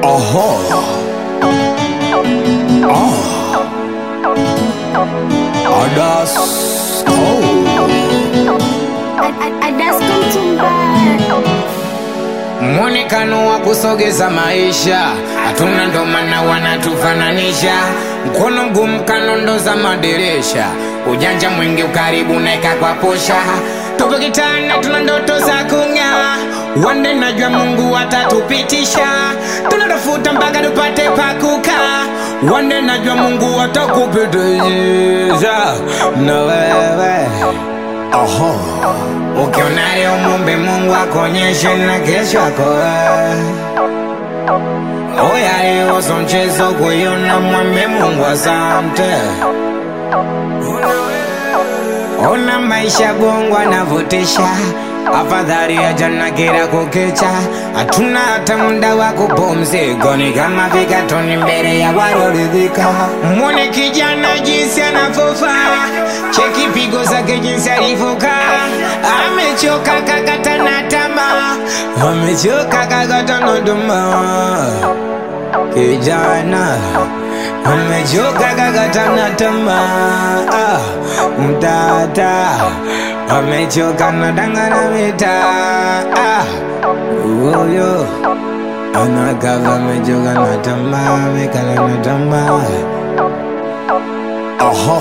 Aha. Ah. Adas. Oh. Mwonekano wa kusogeza maisha hatuna, ndo maana wanatufananisha. Mkono mgumu kanondo za madirisha, ujanja mwingi ukaribu naeka kwa posha. Tupo kitana, tuna ndoto za kung'aa, wande najua Mungu atatupitisha. Tunatafuta mpaka tupate pakukaa, wande najua Mungu atakupitisha na wewe Aha. Ukiona leo mumbe Mungu akuonyeshe na kesho yako wewe. Oya leo so mchezo kuiona, mwambie Mungu asante. Ona maisha bongo anavutisha, afadhali ya jana kila kukicha. Hatuna hata muda wa kupumzika, ni kama vikatoni mbele ya walioridhika. Mwone kijana jinsi anavyofaa, cheki pigo zake jinsi alivyokaa. Amechoka kakata na tamaa, amechoka kakata na tamaa. Kijana amechoka kakata na tamaa, ah, mtata amechoka na danga na mitaa, ah, huyo anakava amechoka na tamaa, amekala na tamaa. Aha.